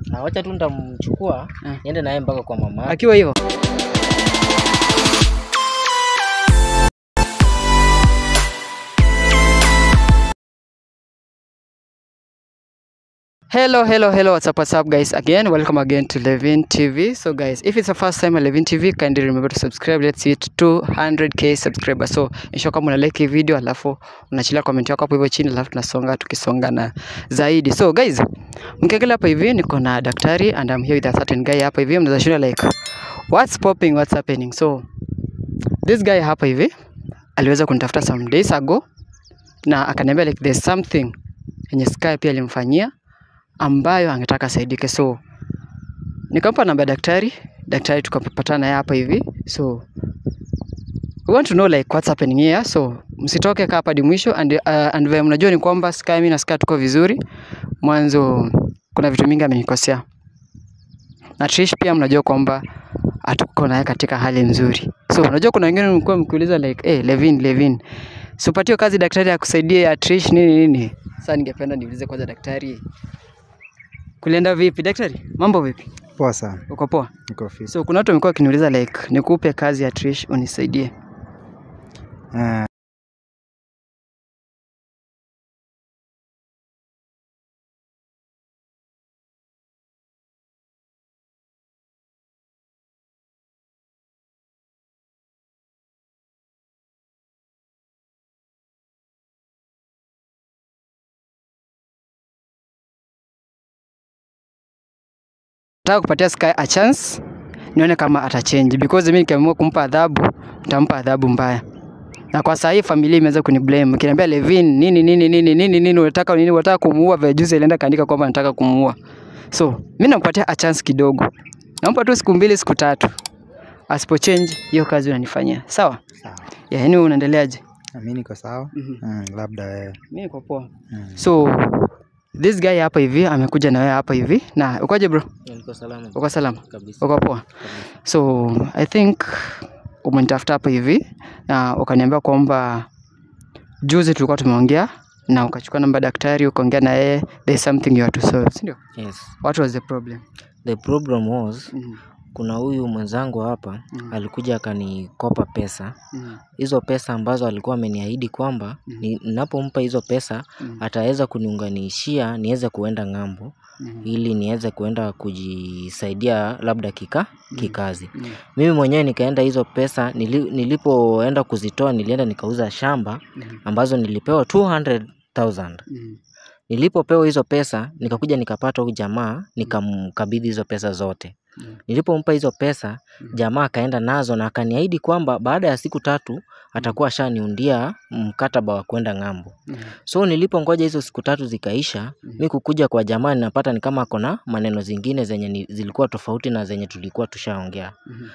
Ah, wacha tu nitamchukua Ah. niende naye mpaka kwa mama yake. akiwa hivyo Hello, hello, hello. What's up, what's up, guys? Again, welcome again to Levin TV. So, guys, if it's the first time on Levin TV, kindly remember to subscribe. Let's hit 200k subscribers. So, ensure kama una like hii video, alafu unachilia comment yako hapo hivyo chini, alafu tunasonga tukisonga na zaidi. So, guys, mkiangalia hapa hivi niko na daktari and I'm here with a certain guy hapa hivi. Mnaweza shida like what's popping, what's happening. So, this guy hapa hivi aliweza kunitafuta some days ago na akaniambia like there's something yenye Sky pia alimfanyia ambayo angetaka asaidike, so nikampa namba ya daktari. Daktari tukapatana naye hapa hivi, so we want to know like what's happening here, so msitoke kaa hapa hadi mwisho and, uh, and vile mnajua ni kwamba Sky, mimi na Sky tuko vizuri. Mwanzo kuna vitu mingi amenikosea na Trish pia mnajua kwamba hatuko naye katika hali nzuri. So unajua kuna wengine mlikuwa mkiuliza like hey, Levin Levin, si upatiwe kazi daktari akusaidie ya Trish nini nini. Sasa ningependa niulize kwanza daktari, kulienda vipi daktari? Mambo vipi? Poa sana, Uko poa? niko fit. So kuna watu wamekuwa wakiniuliza like nikupe kazi ya Trish unisaidie. Eh, Nataka kupatia Sky a chance nione kama atachange because mimi nikiamua kumpa adhabu nitampa adhabu mbaya. Na kwa sasa hii familia imeweza kuniblame. Kiniambia Levin nini nini nini nini nini unataka nini unataka kumuua vya juzi alienda kaandika kwamba anataka kumuua. So, mimi nampatia a chance kidogo. Nampa tu siku mbili siku tatu. Asipo change hiyo kazi unanifanyia. Sawa? sawa. Ya, yani wewe unaendeleaje? Na mimi niko sawa. Mhm. Mm, labda wewe. Mimi niko poa. Mm. So, this guy hapa hivi amekuja na wewe hapa hivi. Na ukoje bro? Niko salama Uko salama? kabisa. Uko poa? So I think umenitafuta hapa hivi na ukaniambia kwamba juzi tulikuwa tumeongea na ukachukua namba ya daktari ukaongea na yeye, there's something you have to solve, si ndio? Yes. What was the problem? The problem was Mhm, kuna huyu mwenzangu hapa Mhm. alikuja akanikopa pesa. mhm, Hizo pesa ambazo alikuwa ameniahidi kwamba Mhm. ni- ninapompa hizo pesa mhm, ataweza kuniunganishia niweze kuenda ng'ambo mhm, ili niweze kuenda kujisaidia labda kika kikazi. mhm, Mimi mwenyewe nikaenda hizo pesa nili, nilipoenda kuzitoa nilienda nikauza shamba mhm, ambazo nilipewa 200,000. mhm, Nilipopewa hizo pesa nikakuja nikapata huyu jamaa nikamkabidhi hizo pesa zote. mhm, Nilipompa hizo pesa Mhm. jamaa akaenda nazo na akaniahidi kwamba baada ya siku tatu atakuwa ashaniundia mkataba wa kwenda ng'ambo. mhm, So nilipongoja hizo siku tatu zikaisha, Mhm. mi kukuja kwa jamaa ninapata ni kama ako na maneno zingine zenye ni, zilikuwa tofauti na zenye tulikuwa tushaongea. mhm,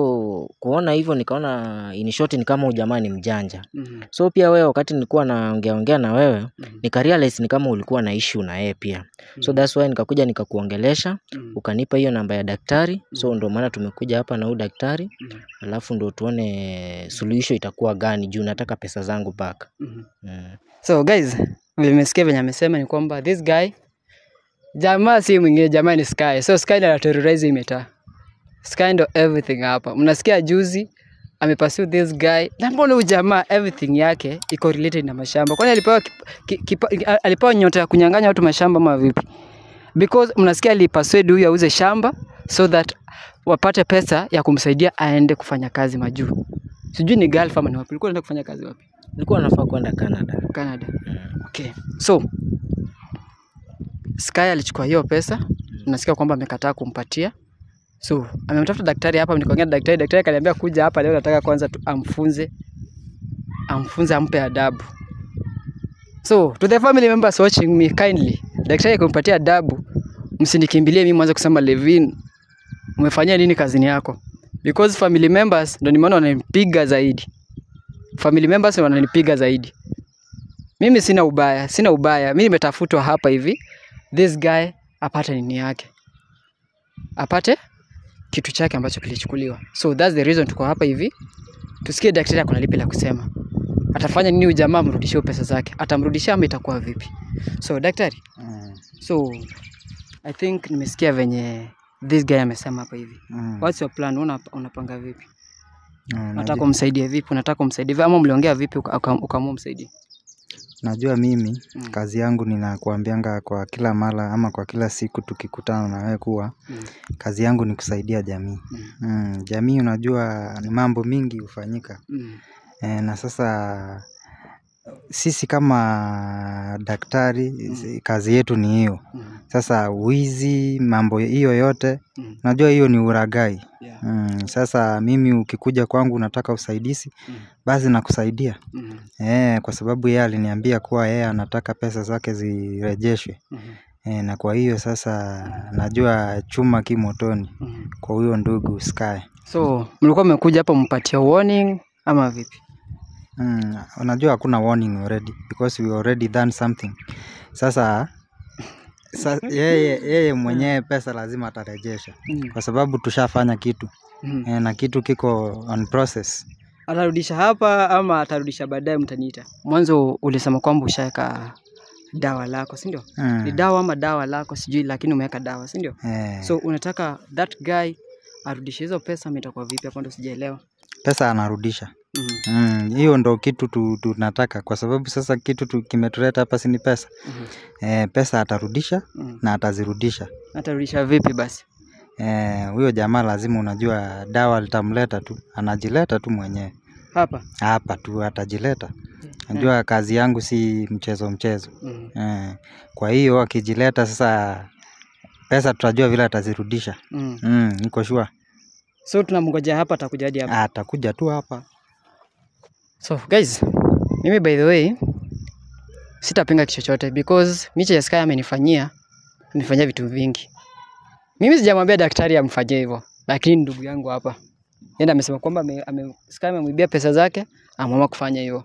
So kuona hivyo nikaona in short ni kama huyu jamaa ni mjanja. mhm, So pia wewe wakati nilikuwa naongea ongea na wewe mhm, nikarealize ni kama ulikuwa na issue na yeye pia. So that's why nikakuja nikakuongelesha, mhm, ukanipa hiyo namba ya daktari. So ndio maana tumekuja hapa na huyu daktari, mhm, alafu ndio tuone suluhisho itakuwa gani juu nataka pesa zangu back. mhm. Mm. So guys, vile mmesikia venye amesema ni kwamba this guy jamaa si mwingine, jamaa ni Sky. So Sky ndiye anaterrorize hii mitaa. Sky ndo everything hapa. Mnasikia juzi amepursue this guy. Na mbona huyu jamaa everything yake iko related na mashamba. Kwani alipewa kip- ki- kipa- alipewa nyota ya kunyang'anya watu mashamba ama vipi? Because mnasikia alipersuade huyu auze shamba so that wapate pesa ya kumsaidia aende kufanya kazi majuu. Sijui ni Gulf ama ni wapi. Ulikuwa unaenda kufanya kazi wapi? Nilikuwa nafaa kwenda Canada. Canada. Mm. Okay. So Sky alichukua hiyo pesa, nasikia kwamba amekataa kumpatia. So amemtafuta daktari hapa, nikaongea na daktari. Daktari akaniambia kuja hapa leo, nataka kwanza tu amfunze, amfunze, ampe adabu. So to the family members watching me kindly, daktari akimpatia adabu, msinikimbilie mimi mwanze kusema Levin, umefanyia nini kazini yako? Because family members ndio nimeona wananipiga zaidi. Family members ndio wananipiga zaidi. Mimi sina ubaya, sina ubaya. Mimi nimetafutwa hapa hivi, this guy apate nini yake, apate kitu chake ambacho kilichukuliwa. So that's the reason tuko hapa hivi, tusikie daktari ako na lipi la kusema. Atafanya nini huyu jamaa amrudishie pesa zake? Atamrudishia ama itakuwa vipi? So daktari, Mm. so I think nimesikia venye this guy amesema hapa hivi. Mm. What's your plan? Una, unapanga vipi? Mm, Unataka najua, umsaidie vipi? Unataka umsaidie vipi? Ama mliongea vipi uka- uka- ukaamua umsaidie? najua mimi Mm. kazi yangu ninakuambianga kwa kila mara ama kwa kila siku tukikutana na wewe kuwa Mm. kazi yangu ni kusaidia jamii. Mm. Mm, jamii unajua ni mambo mingi hufanyika. Mm. E, na sasa sisi kama daktari Mm. kazi yetu ni hiyo. Mm. Sasa wizi mambo hiyo yote Mm. najua hiyo ni uragai. Yeah. Mm, sasa mimi ukikuja kwangu unataka usaidizi Mm. basi nakusaidia. Mm. Eh, kwa sababu yeye aliniambia kuwa yeye anataka pesa zake zirejeshwe. Mm. Eh, na kwa hiyo sasa najua chuma ki motoni Mm. kwa huyo ndugu Sky. So mlikuwa mmekuja hapa mpatia warning ama vipi? Mm, unajua hakuna warning already because we already done something. Sasa sa, yeye, yeye mwenyewe pesa lazima atarejesha Mm. kwa sababu tushafanya kitu Mm. eh, na kitu kiko on process. Atarudisha hapa ama atarudisha baadaye, mtaniita. Mwanzo ulisema kwamba ushaweka dawa lako, si ndio? Ni Mm, dawa ama dawa lako sijui, lakini umeweka dawa, si ndio? eh, So unataka that guy arudishe hizo pesa, ama itakuwa vipi? Hapo ndo sijaelewa. pesa anarudisha. Mhm. Mm, hiyo ndo kitu tu, tunataka kwa sababu sasa kitu tu, kimetuleta hapa si ni pesa. Mhm. Eh, pesa atarudisha Mhm. na atazirudisha. Atarudisha vipi basi? Eh, huyo jamaa lazima unajua dawa litamleta tu, anajileta tu mwenyewe Hapa. hapa tu atajileta. Najua kazi yangu si mchezo mchezo. Mhm. Eh, kwa hiyo akijileta sasa pesa tutajua vile atazirudisha. Mhm. Mm, niko sure. So tunamngojea hapa, atakuja hadi hapa. Atakuja tu hapa. So guys, mimi by the way sitapinga kitu chochote because Miche ya Sky amenifanyia amenifanyia vitu vingi. Mimi sijamwambia daktari amfanyie hivyo, lakini ndugu yangu hapa yeye amesema kwamba ame, ame, Sky amemwibia pesa zake, ameamua kufanya hivyo.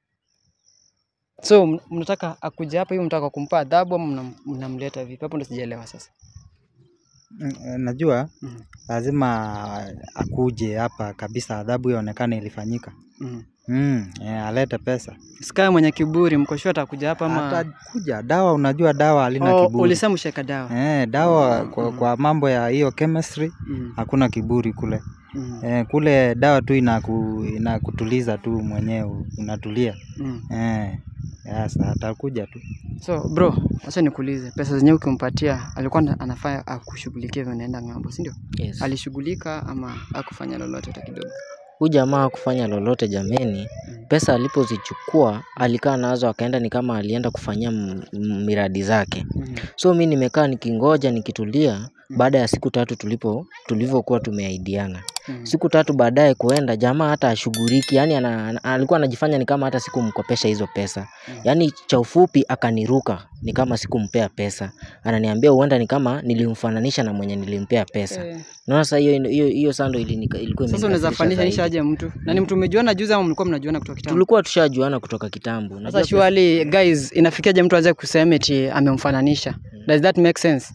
So m- mnataka akuja hapa hivi, mnataka kumpa adhabu ama mnam- mnamleta vipi? Hapo ndo sijaelewa sasa. Mm, eh, Najua Mhm. lazima akuje hapa kabisa, adhabu ionekane ilifanyika. Mhm. Mm, eh, alete pesa. Sky mwenye kiburi, mko sure atakuja hapa ama Atakuja. Dawa, unajua dawa halina oh, kiburi. ulisema ushaweka dawa? Eh, dawa kwa, Mhm. kwa mambo ya hiyo chemistry Mhm. hakuna kiburi kule. Mhm. Eh, kule dawa tu inaku, inakutuliza tu mwenyewe unatulia. Mhm. Eh, sasa atakuja tu. So bro, acha nikuulize, pesa zenyewe ukimpatia alikuwa ana- anafaa akushughulikie vile unaenda ng'ambo, si ndio? Yes. Alishughulika ama akufanya lolote hata kidogo? Huyu jamaa kufanya lolote jameni. Mm. Pesa alipozichukua alikaa nazo akaenda ni kama alienda kufanyia m- m- miradi zake. Mhm. So mi nimekaa nikingoja nikitulia baada ya siku tatu tulipo tulivyokuwa tumeaidiana. Mhm. Siku tatu baadaye kuenda jamaa hata ashughuliki, yani ana, ana, alikuwa anajifanya ni kama hata sikumkopesha hizo pesa. Mm. Yani cha ufupi akaniruka ni kama sikumpea pesa. Ananiambia huenda ni kama nilimfananisha na mwenye nilimpea pesa. Eh, Unaona sasa hiyo hiyo hiyo sando ilinika- ilikuwa Sasa unaweza imenikasirisha fanisha zaidi. aje mtu? Na ni mtu umejuana juzi ama mlikuwa mnajuana kutoka kitambo? Tulikuwa tushajuana kutoka kitambo. Sasa Unajua pesa- surely guys, inafikiaje mtu aanze kusema eti amemfananisha? Does that make sense?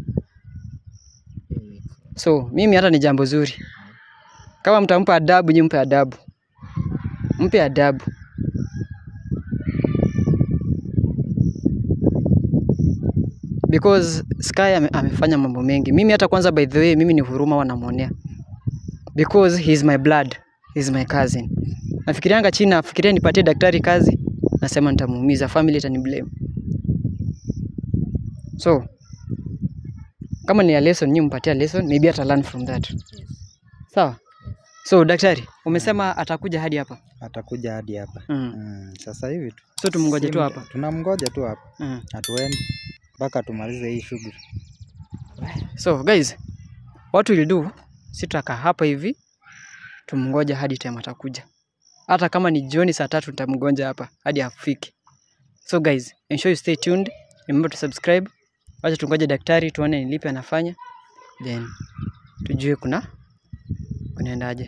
So mimi hata ni jambo zuri. Kama mtampa adabu, nyi mpe adabu, mpe adabu. Because Sky ame, amefanya mambo mengi. Mimi hata kwanza, by the way, mimi ni huruma wanamwonea because he is my blood, he is my cousin. Nafikirianga chini, nafikiria nipatie daktari kazi, nasema nitamuumiza, family itani blame. So kama ni a lesson, nyi mpatia lesson, maybe ata learn from that. Sawa. So daktari, umesema atakuja hadi hapa. Atakuja hadi hapa. Mm. Mm, sasa hivi tu. So tumngoje Si tu mda- hapa. Tunamngoja tu hapa. Mm. Hatuendi mpaka tumalize hii shughuli. So guys, what we'll do, si tutakaa hapa hivi tumngoja hadi time atakuja. Hata kama ni jioni saa tatu nitamngoja hapa hadi afike. So guys, ensure you stay tuned. Remember to subscribe. Wacha tungoje daktari tuone ni lipi anafanya. Then tujue kuna kunaendaje.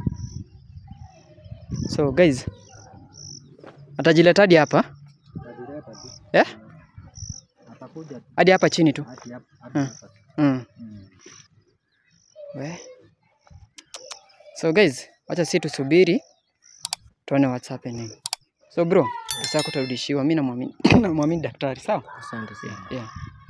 So guys, atajileta hadi hapa eh? Atakuja tu Hadi hapa chini tu. hadi hapa. Mm. Mm. Mm. We. So guys, wacha si tusubiri tuone what's happening. So bro, pesa yako utarudishiwa. Mimi namwamini namwamini daktari, sawa? Asante sana. Yeah.